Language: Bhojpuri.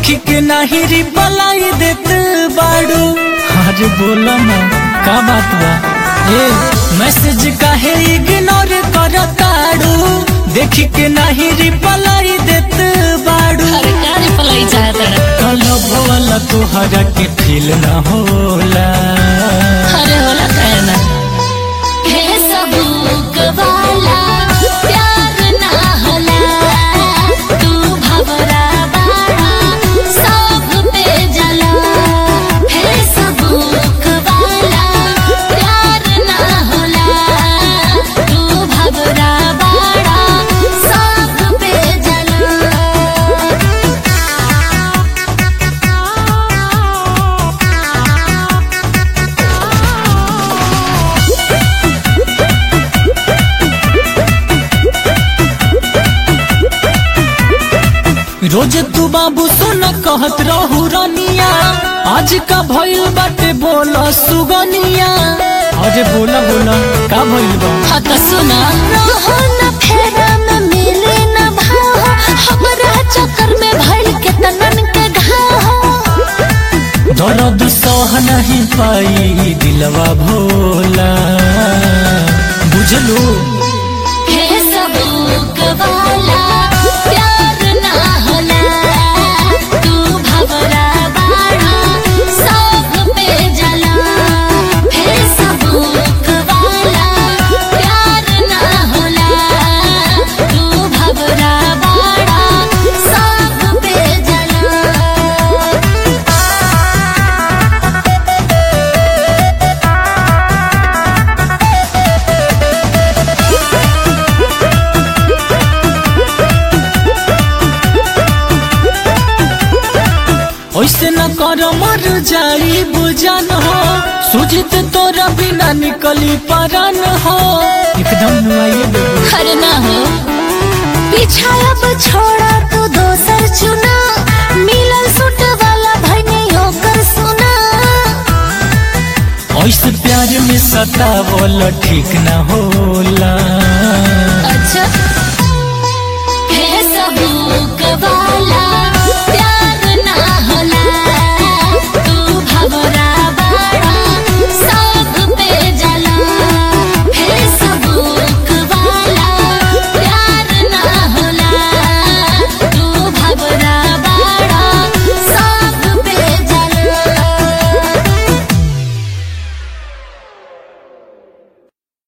देखी के नाही रिप्लाई देत बाड़ू अरे बोला ना का बात बा ए मैसेज काहे इग्नोर करताड़ू देखी के नाही रिप्लाई देत बाड़ू अरे क्या रिप्लाई चाहता है कलब वाला तोहरा के फील ना होला अरे होला कहना हे सबूक वाला प्यार ना होला तू भवरा बाड़ा सब पे जला हे सबूक वाला प्यार ना होला तू भवरा बाड़ा सब पे जला रोज तू बाबू सुन कहत रहू रनिया आज का भइल बाटे बोला सुगनिया अरे बोला बोला का भइल बा हाँ तो सुना रहो न फेरा में मिले न भाव हमरा चक्कर में भइल के तनन के घाव दर्द सह नहीं पाई दिलवा भोला बुझलू हे सबूक वाला प्यार ना होला तू भवरा बाड़ा सब पे जला हे सबूक वाला प्यार ना होला तू भवरा बाड़ा सब पे जला ऐसे न कर मर जाई बुझन हो सुजित तोरा बिना निकली परन हो एकदम नुआइए देबो अरे ना हो पीछा अब छोड़ा तू दोसर चुना मिलल सूट वाला भने होकर सुना ऐसे प्यार में सतावल ठीक न होला